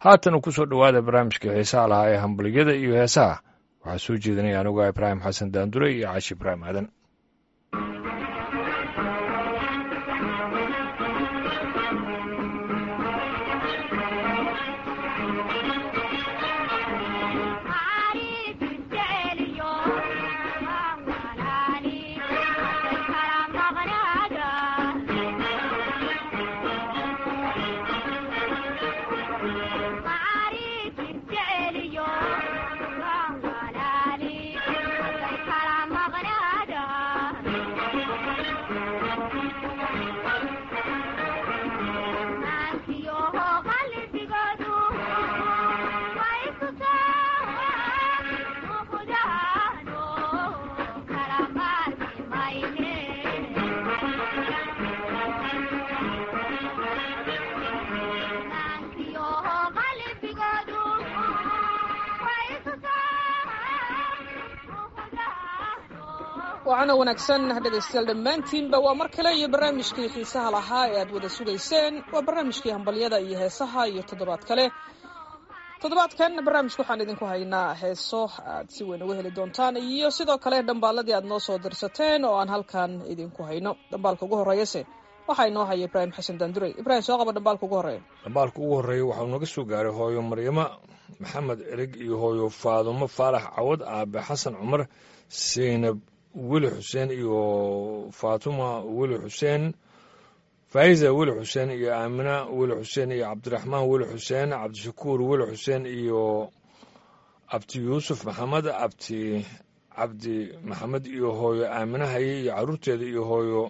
haatan ku soo dhowaada barnaamijka heesaha lahaa ee hambaliyada iyo heesaha waxaa soo jeedinaya anuga ibraahim xasan daandure iyo caashi ibraahim aadan waana wanaagsan dhegaystayaal dhammaantiinba waa mar kale iyo barnaamijkii xiisaha lahaa ee aad wada sugayseen waa barnaamijkii hambalyada iyo heesaha iyo toddobaad kale toddobaadkan barnaamijka waxaan idinku haynaa heeso aad si weyn uga heli doontaan iyo sidoo kale dhambaaladii aad noo soo dirsateen oo aan halkan idinku hayno dhambaalka ugu horreeyase waxaa inoo haya ibraahim xasan daandurey ibrahim soo qaba dhambaalka ugu horreeya dhambaalka ugu horreeya waxauu naga soo gaaray hooyo maryamo maxamed ereg iyo hooyo faadumo faarax cawad aabe xasan cumar seynab weli xuseen iyo faatuma weli xuseen faa'iza weli xuseen iyo aamina weli xuseen iyo cabdiraxmaan weli xuseen cabdishakuur weli xuseen iyo abti yuusuf maxamed abti cabdi maxamed iyo hooyo aamina haye iyo carruurteeda iyo hooyo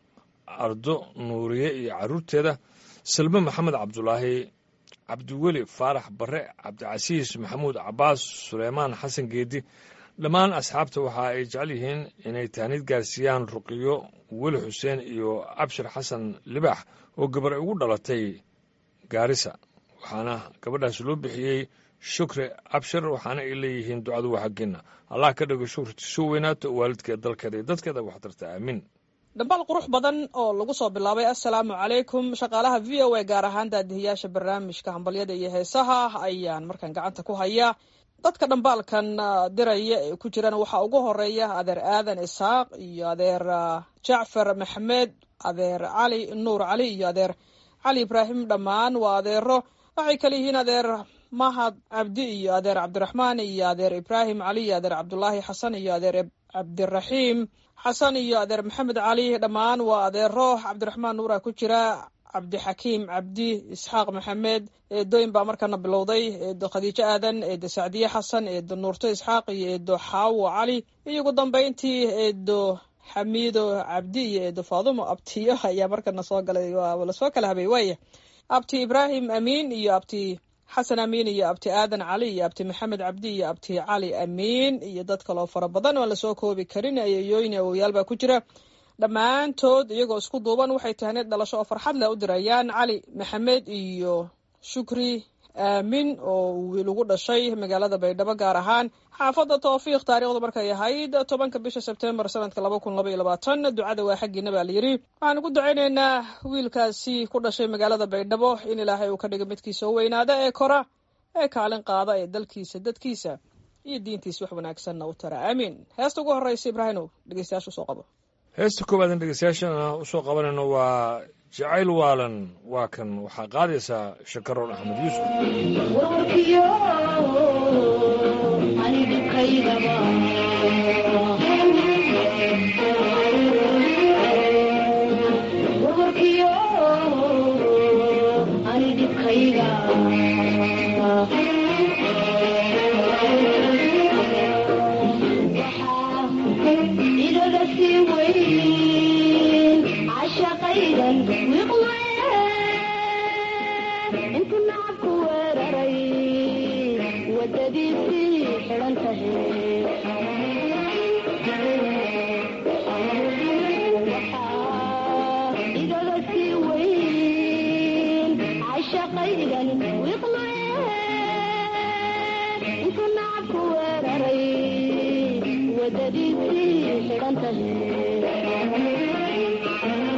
ardo nuuriye iyo carruurteeda salme maxamed cabdulaahi cabdiweli faarax bare cabdicasiis maxamuud cabaas suleymaan xasan geedi dhammaan asxaabta waxa ay jecel yihiin inay tahnid gaarsiiyaan ruqiyo weli xuseen iyo abshir xasan libaax oo gabar ugu dhalatay gaarisa waxaana gabadhaas loo bixiyey shukri abshir waxaana ay leeyihiin ducadu waa xaggeena allah ka dhigo shukrti soo weynaato waalidkeed dalkeeda iyo dadkeeda waxtarta aamiin dhambaal qurux badan oo lagu soo bilaabay assalaamu calaykum shaqaalaha v o a gaar ahaan daadihiyaasha barnaamijka hambalyada iyo heesaha ayaan markaan gacanta ku hayaa dadka dhambaalkan diraya ee ku jiraan waxaa ugu horeeya adeer aadan isaaq iyo adeer jacfar maxamed adeer cali nuur cali iyo adeer cali ibraahim dhammaan waa adeero waxay kale yihiin adeer mahad cabdi iyo adeer cabdiraxmaan iyo adeer ibraahim cali iyo adeer cabdulaahi xasan iyo adeer cabdiraxiim xasan iyo adeer maxamed cali dhammaan waa adeero cabdiraxmaan nuura ku jira cabdixakiim cabdi isxaaq maxamed eedooyin baa markana bilowday eedo khadiijo aadan eedo sacdiye xasan eedo nuurto isxaaq iyo eedo xaawo cali iyo ugu dambeyntii eedo xamiido cabdi iyo eedo faadumo abtiyo ayaa markana soo galay lasoo kala habay waaya abti ibraahim amiin iyo abti xasan amiin iyo abti aadan cali iyo abti maxamed cabdi iyo abti cali amiin iyo dad kaloo fara badan oan lasoo koobi karin ayooyin awoyaal baa ku jira dhammaantood iyagoo isku duuban waxay tahneed dhalasho oo farxad leh u dirayaan cali maxamed iyo shukri aamin oo wiil ugu dhashay magaalada baydhabo gaar ahaan xaafadda towfiiq taariikhdu markay ahayd tobanka bisha sebtembar sanadka laba kun laba iyo labaatan ducada waa xaggiina baa layidhi waxaan ugu ducaynaynaa wiilkaasi ku dhashay magaalada baydhabo in ilaahay uu ka dhigo midkiisa u weynaada ee kora ee kaalin qaada ee dalkiisa dadkiisa iyo diintiisa wax wanaagsanna u tara aamiin heesta ugu horreysa ibraahimow dhegeystayaasha usoo qabo heesta koowaadn dhegeystayaashana usoo qabanayno waa jacayl waalan waa kan waxaa qaadaysaa shakaroon axmed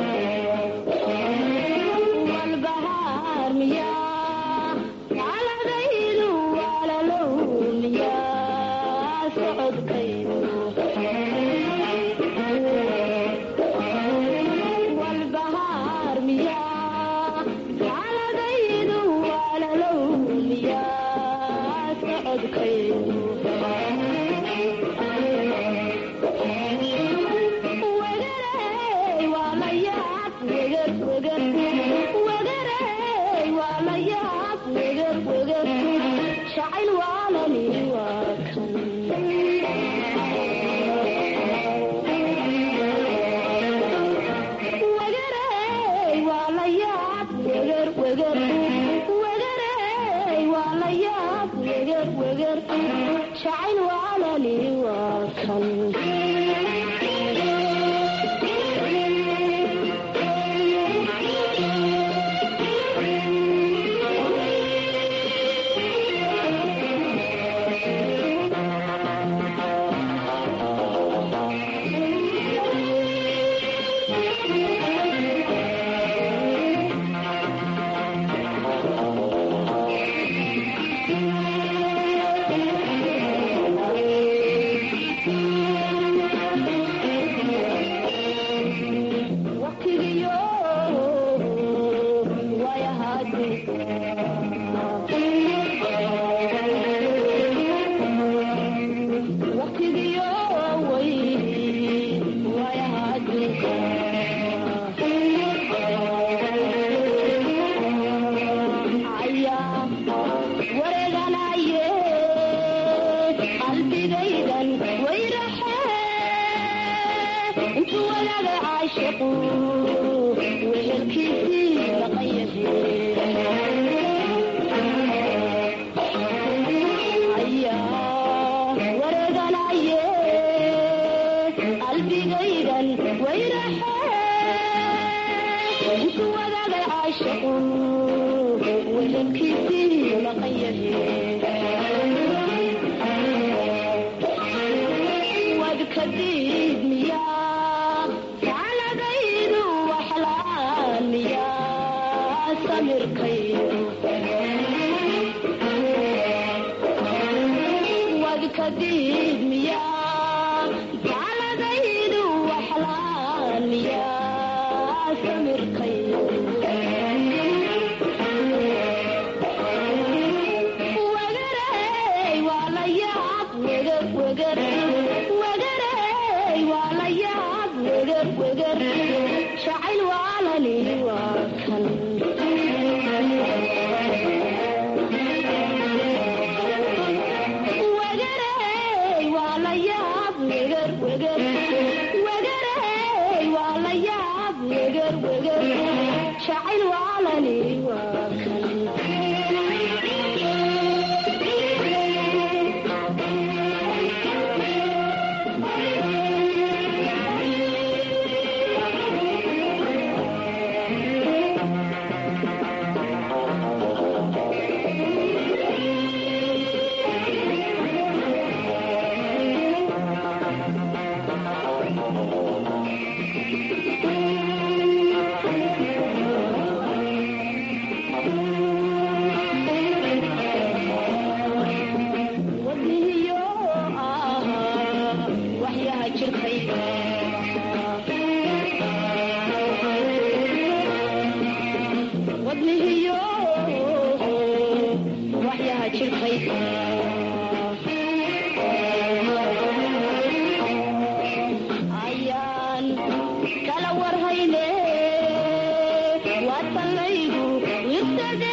والبهار مياه على jacayl waalani waa kan wegarey waa la yaab weger weger wegarey waa la yaab weger weger jacayl waalani waa kan waqtigiyo wayahaadi waqtigiyo way wayahaadi ayaa wareeganaye qalbigaydan wayraxe intu walaga caashiqu wehelkiisii laqan ayaa wareeganaye qalbigaydan wayraxe intu walaga caashiqu wehelkiisii laqan wadkadiid miyaa jacladaydu waxlaan miyaa samirkaydu wadkadiid miyaa jacladaydu waxlaan miyaa samirkaydu wegarey waa la yaab weger weger wegarey waa la yaab weger weger jacayl waalani waa kan wegarey waa la yaab weger weger wegarey waa la yaab weger weger jacayl waalani waa kan wadnihiyo ah waxyaha jirkay wadnihiyo waxyaha jirkay ayaan kala warhayne waatanlaygu wirsade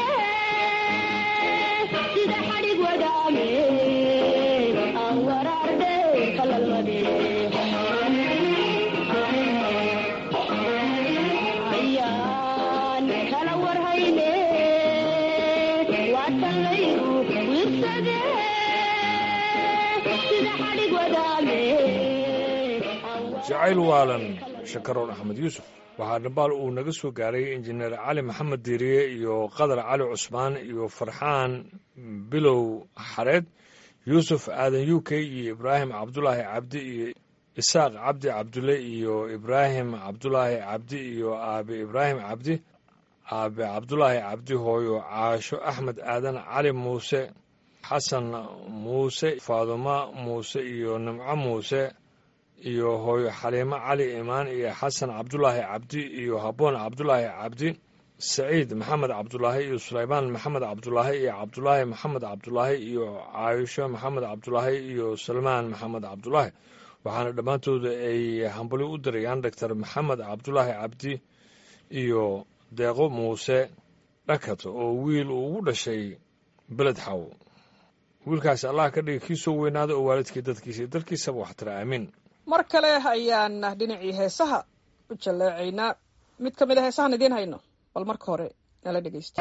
sida xadhig wadaame aan waraardhe kalalmade ayaan kala warhayne waatanlaygu wirsade sida xadhig wadaame jacayl waalan shakaroon axmed yuusuf waxaa dhambaal uu naga soo gaaray injineer cali maxamed diiriye iyo qadar cali cusmaan iyo farxaan bilow xareed yuusuf aadan u k iyo ibraahim cabdulaahi cabdi iyo isaaq cabdi cabdulle iyo ibraahim cabdulaahi cabdi iyo aabe ibraahim cabdi aabe cabdulaahi cabdi hooyo caasho axmed aadan cali muuse xasan muuse faadumo muuse iyo nimco muuse iyo hooyo xaliimo cali imaan iyo xasan cabdulaahi cabdi iyo habboon cabdulaahi cabdi saciid maxamed cabdulaahi iyo sulaymaan maxamed cabdulaahi iyo cabdulaahi maxamed cabdulaahi iyo caayisho maxamed cabdulaahi iyo salmaan maxamed cabdulaahi waxaana dhammaantooda ay hambali u dirayaan doctor maxamed cabdulaahi cabdi iyo deeqo muuse dhakat oo wiil uu ugu dhashay beled xaw wiilkaasi allah ka dhiga kii soo weynaada oo waalidkii dadkiisa iyo dalkiisaba wax tira aamiin mar kale ayaan dhinacii heesaha u jalleecaynaa mid ka mid a heesahan idiin hayno bal marka hore nala dhegeysto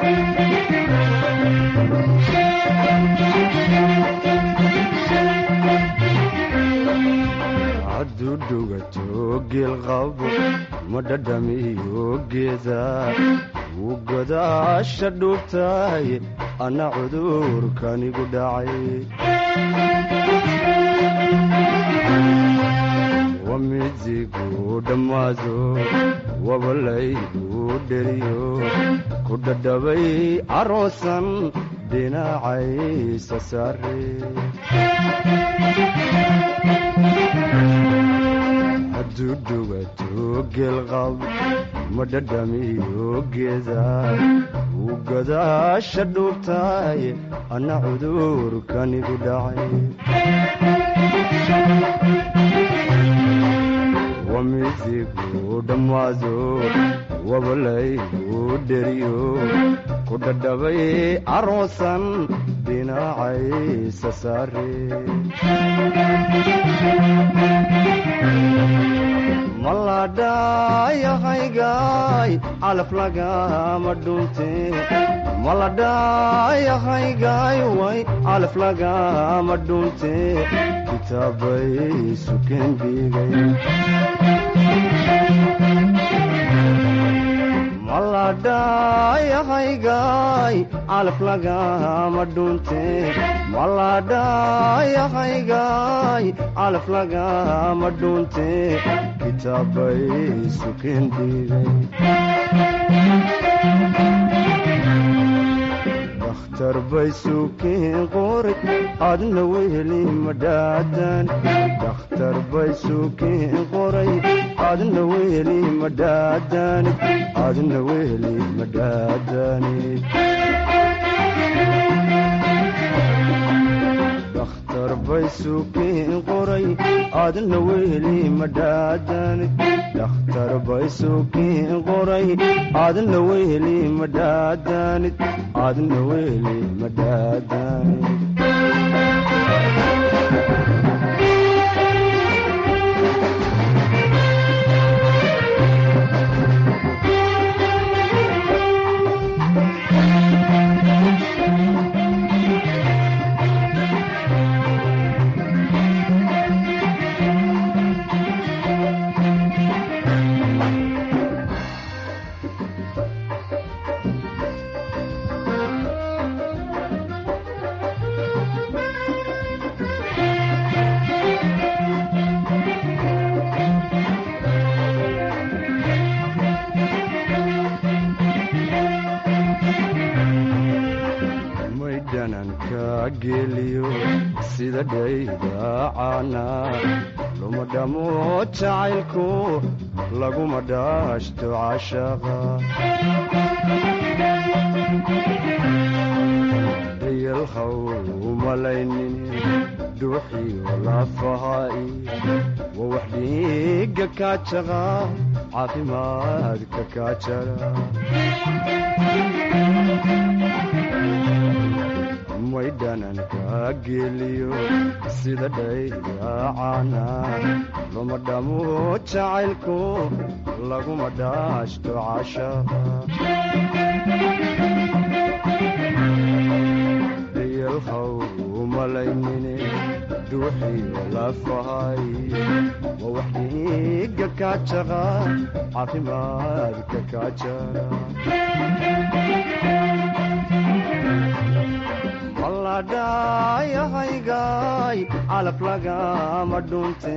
hadduu dhugato geel qabo ma dhadhamiyo geeda wuu godaasha dhuubtahay anna cudurkanigu dhacay wamidigu dhammaado wabalaygu dheriyo ku dhadhabay caroosan dhinacaysa saare hadduu dhugato geelqab ma dhadhamiyo geeda wuu godaasha dhuubtahay anna cudurkanigu dhacay wamidigu dhammaado wabalaygu dheriyo ku dhadhabay caroosan dhinacaysa saare maladhayahaygaay calaf lagama dhunte maladhayahaygaay way calaf lagama dhunte kitaabay sukeen dhigay maladhayahaygaay calaf lagama dhunte maladhayahaygaay calaf lagama dhunte kitaabay sukeen dhigay dakhtar bay sukeen qoray adna weheli madhaadan dakhtar bay sukeen qoray adna weheli madhaadanid adna weheli madhaadanid dakhtar bay sukeen qoray adna weheli madhaadanid dakhtar bay sukeen qoray adna weheli madhaadanid adna weheli madhaadanid maydhananka geliyo sida dhaydaacana luma dhamo jacaylku laguma dhaashto cashaqa dayalhaw umalaynin dhuuxiyo lafahaai wa wax dhiiga kaajaqa caafimaadka kaajara maydhananka geliyo sida dhaydaacana luma dhamo jacaylku laguma dhaashto cashaqa dayalhaw umalaynine dhuuxiyo lafahay wa wax dhiiga kaajaqa caafimaadka kaajara maladhayahaygaay calaf lagama dhunte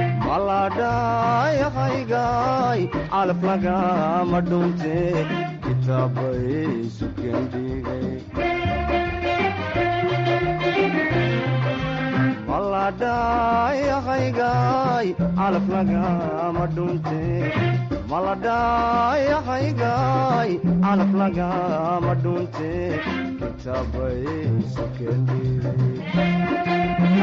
maladhayahaygaay calaf lagama dhunte kitaabay sukeen dhigay maladhayahaygaay calaf lagama dhunte maladhayahaygaay calaf lagama dhunte kitaabay sukeen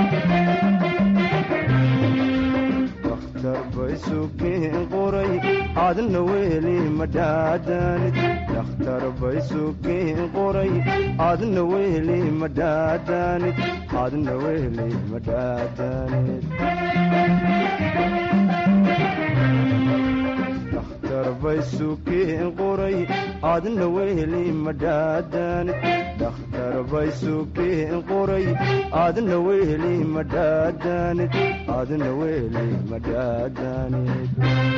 dhigay dakhtar bay sukeen qoray adna weli madhaadanid dhakhtar bay sukeen qoray adna weli madhaadanid adna weli madhaadanid dhakhtar bay sukeen qoray adna weli madhaadanid dhakhtar bay sukeen qoray adna weli madhaadanid adna weli madhaadanid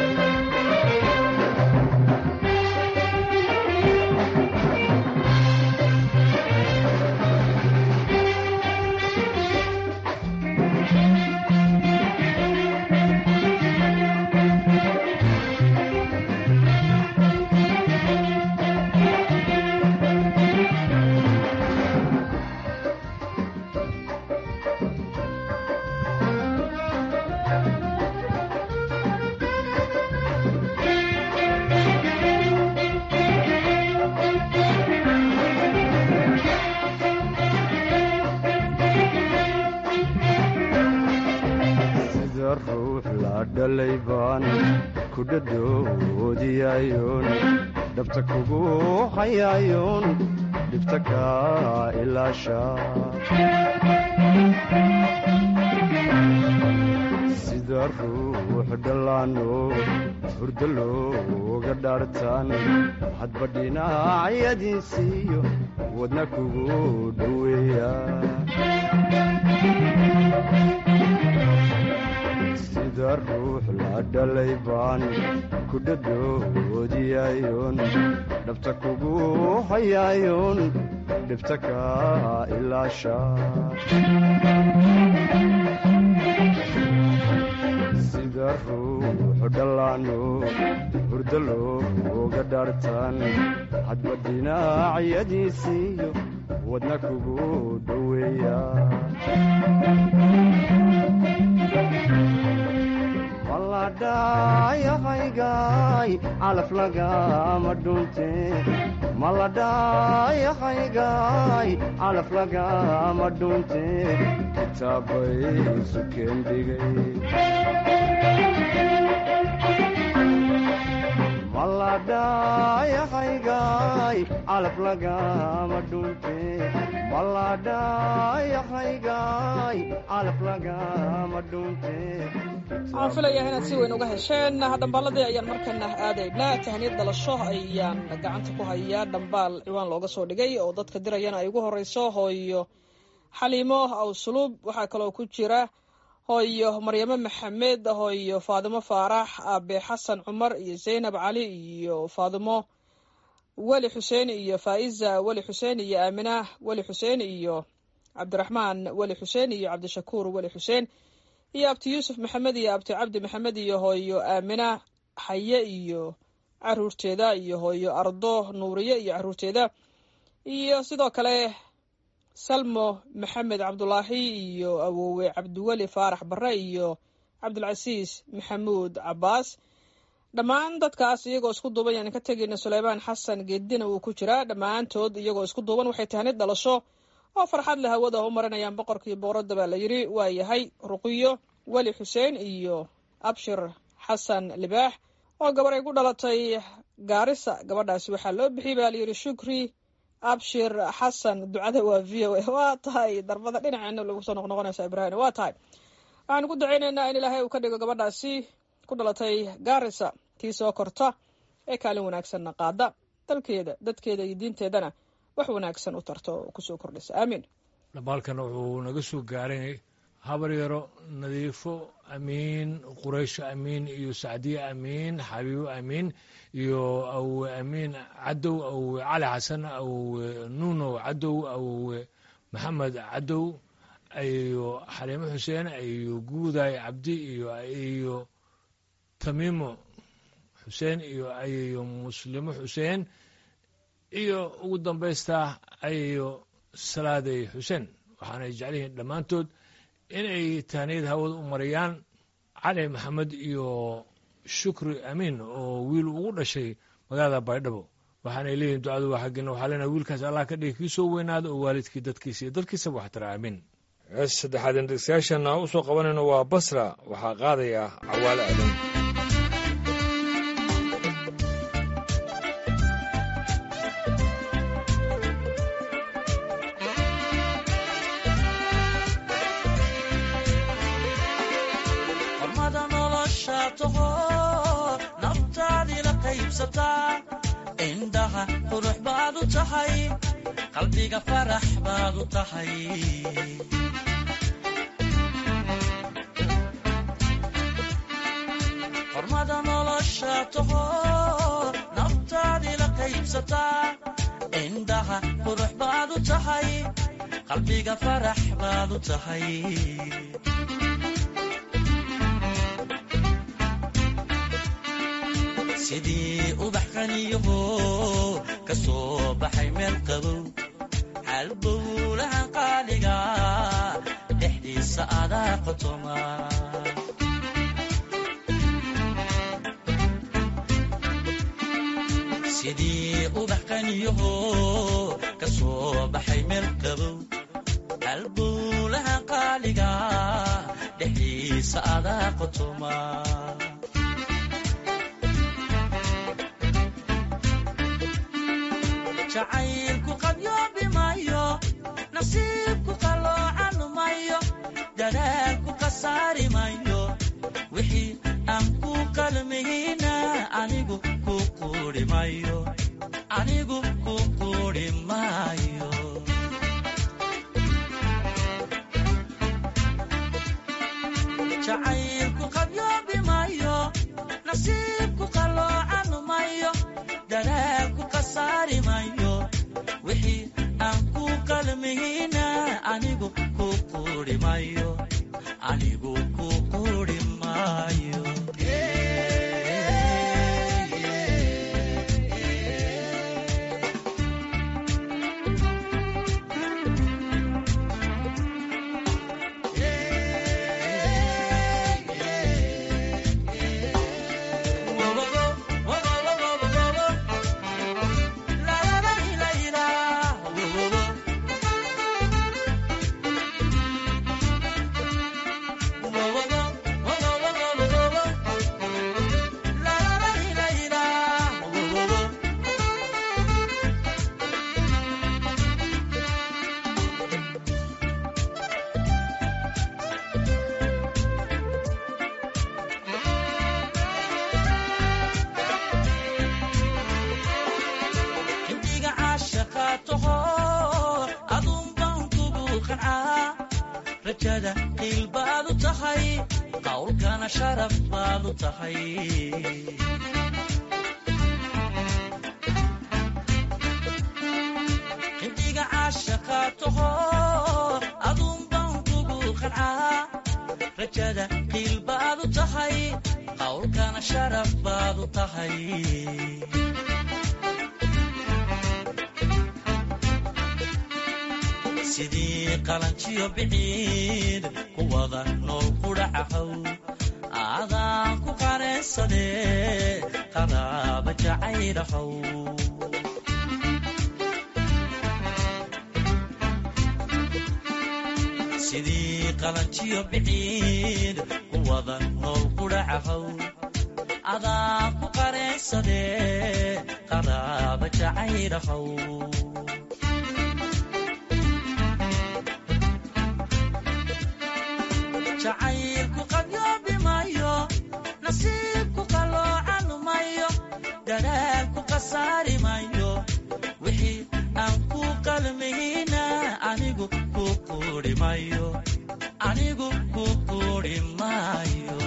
sida ruux la dhalay baan ku dhadhoodiyayoon dhabta kugu hayayoon dhibta kaa ilaasha sida ruux dhallaano hurdo looga dhaartaan hadba dhinacyadiisiiyo wadna kugu dhoweeya sida ruux la dhalay baan ku dhadhoodiyayoon dhabta kugu hayayoon dhibta kaa ilaasha sida ruux dhallaano hurdo looga dhaartaan hadba dhinacyadiisiiyo wadna kugu dhoweeya maladhayahaygaay calaf lagama dhunte maladhayahaygaay calaf lagama dhunte kitaabay sukeen dhigay maladhayahaygaay calaf lagama dhunte maladhayahaygaay calaf lagama dhunte waxaan filayaa inaad si weyn uga hesheen dhambaaladii ayaan markana aadaynaa tahniyad dhalasho ayaan gacanta ku hayaa dhambaal ciwaan looga soo dhigay oo dadka dirayana ay ugu horeyso hooyo xaliimo awsuluub waxaa kaloo ku jira hooyo maryamo maxamed hooyo faadimo faarax aabe xasan cumar iyo zaynab cali iyo faadimo weli xuseen iyo faa'iza weli xuseen iyo aamina weli xuseen iyo cabdiraxmaan weli xuseen iyo cabdishakuur weli xuseen iyo abti yuusuf maxamed iyo abti cabdi maxamed iyo hooyo aamina xaye iyo caruurteeda iyo hooyo ardo nuuriye iyo caruurteeda iyo sidoo kale salmo maxamed cabdulaahi iyo awowe cabdiweli faarax barre iyo cabdulcasiis maxamuud cabaas dhammaan dadkaas iyagoo isku duuban yaan ka tegayna suleymaan xasan geedina wuu ku jiraa dhammaantood iyagoo isku duuban waxay tahnid dhalasho oo farxad leh hawada u marinayaan boqorkii booradda baa la yidhi waa yahay ruqiyo weli xuseen iyo abshir xasan libaax oo gabar ay ku dhalatay gaarisa gabadhaasi waxaa loo bixiyey baa layidhi shukri abshir xasan ducada waa v o a waa tahay darbada dhinaceena lagu soo noqnoqonaysa ibraahim waa tahay waxaanu ku dacaynaynaa in ilaahay uu ka dhigo gabadhaasi ku dhalatay gaarisa tii soo korta ee kaalin wanaagsanna qaada dalkeeda dadkeeda iyo diinteedana wax wanaagsan u tarto oo kusoo kordhisa aamiin dhambaalkan wuxuu naga soo gaaray habar yaro nadiifo amiin quraysho amiin iyo sacdiye amiin xabiibo amiin iyo awowe amiin cadow awowe cali xasan awowe nuunow cadow awowe maxamed cadow iyo xaliimo xuseen iyo guuday cabdi iyo iyo tamiimo xuseen iyo iyo muslimo xuseen iyo ugu dambaystaa ayayo salaaday xuseen waxaanay jeclihiin dhammaantood inay tahniyad hawada u mariyaan cali maxamed iyo shukri amiin oo wiil ugu dhashay magaalada baydhabo waxaanay leeyihin ducadu waa xaggina waxaa leenahay wiilkaas allah ka dhigi kii soo weynaada oo waalidkii dadkiisa iyo dadkiisaba wax tara amiin hees saddexaad indhegsayaashana u soo qabanayno waa basra waxaa qaadaya cawaale aadan qaybsataa indhaha qurux baad u tahay qalbiga farax baad u tahay hormada nolosha taho naftaadii la qaybsataa indhaha qurux baad u tahay qalbiga farax baad u tahay sidii ubax qaniyaho ka soo baxay meel qabow halbowlaha qaaliga dhexdiisa adaa qotoma sidii ubax qaniyaho ka soo baxay meel qabow halbowlaha qaaliga dhexdiisa adaa qotoma jacaylku qadyoobi maayo nasiibku qaloocan mayo dadaalku khasaari mayo wixii aan ku qalmihina anigu ku quuri mayo anigu ku quuri maayo jacaylku qadyoobi maayo nasiibku qaloocan mayo dadaalku khasaari mayo wixii aan ku qalmihina anigu ku quuri mayo anigu ku quuri maayo hindiga caashaqa taho aduun baan kugu qancaa rajada qiil baad u tahay qawlkana sharaf baad u tahay hindiga caashaqa taho aduun baan kugu qancaa rajada qiil baad u tahay qawlkana sharaf baad u tahay sidii qalanjiyo biciid ku wada nool qudhacahow aadaan ku qareensadee qadaaba jacaylahow sidii qalanjiyo biciid ku wada nool qudhacahow adaan ku qareensadee qadaaba jacaylahow jacaylku qadyoobi mayo nasiibku qaloocan mayo dadaalku khasaari mayo wixii aan ku qalmihina anigu ku quuri mayo anigu ku quuri maayo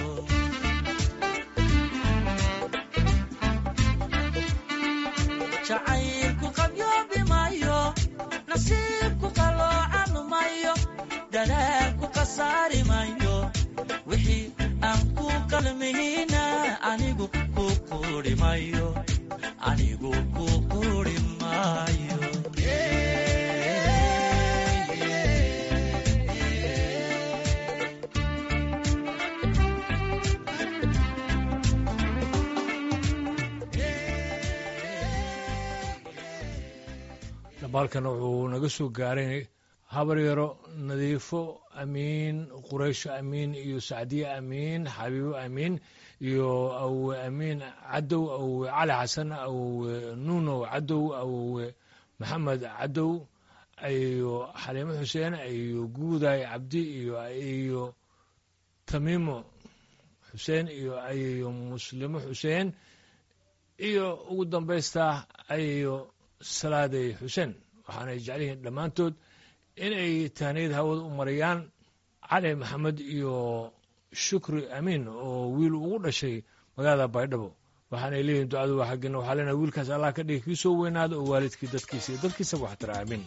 jacaylku qadyoobi mayo nasiibku qaloocan mayo dadaalku khasaari mayo wixii aan ku qalmihina anigu ku quuri mayo anigu ku quuri maayo dabaalkan wuxuu naga soo gaaray habar yaro nadiifo amiin quraysho amiin iyo sacdiye amiin xabiibo amiin iyo awowe amiin cadow awowe cali xasan awowe nuunow cadow awowe maxamed cadow iyo xaliimo xuseen iyo guuday cabdi iyo iyo tamiimo xuseen iyo iyo muslimo xuseen iyo ugu dambaystaa ayayo salaaday xuseen waxaanay jecel yihiin dhammaantood inay tahniyad hawada u marayaan cali maxamed iyo shukri amiin oo wiil ugu dhashay magaalada baydhabo waxaanay leeyihin ducadu waa xaggina waxaa leenahay wiilkaas allah ka dhigi kii soo weynaada oo waalidkii dadkiisa iyo dadkiisaba wax tara aamin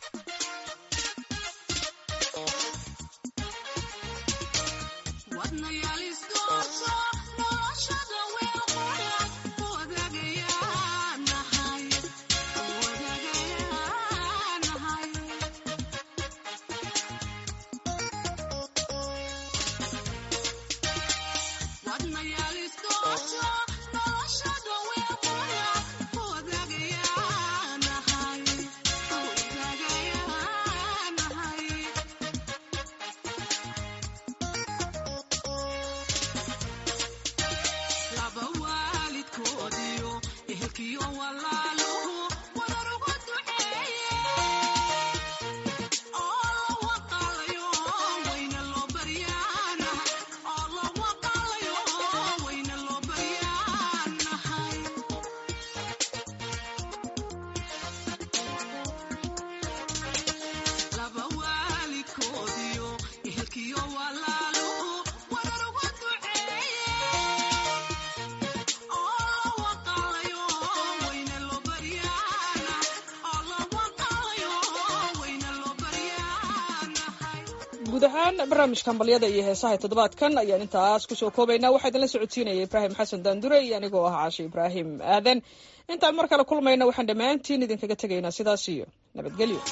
guud ahaan barnaamijka hambalyada iyo heesaha toddobaadkan ayaan intaas kusoo koobaynaa waxaa idinla socodsiinaya ibraahim xasan daandure iyo anigoo ah caashe ibraahim aadan intaan mar kale kulmayna waxaan dhammaantiin idinkaga tegaynaa sidaas iyo nabadgelyo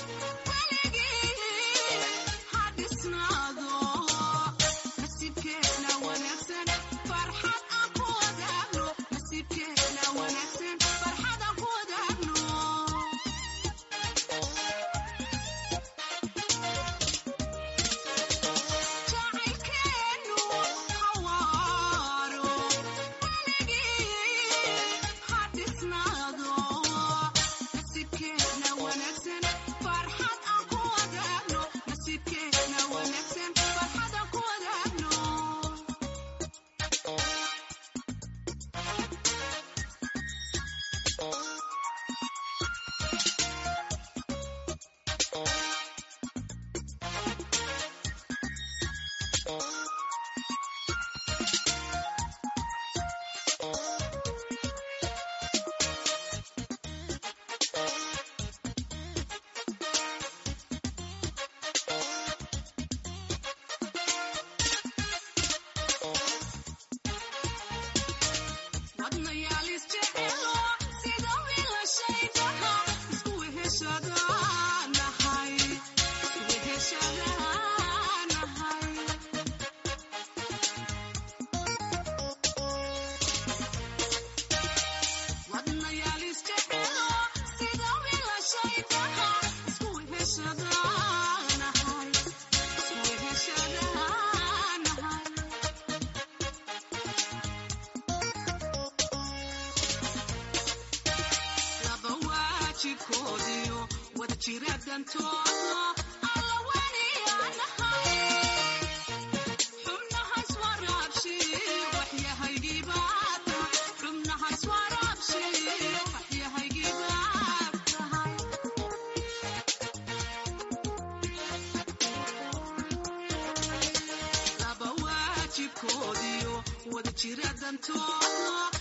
wada jira dantooda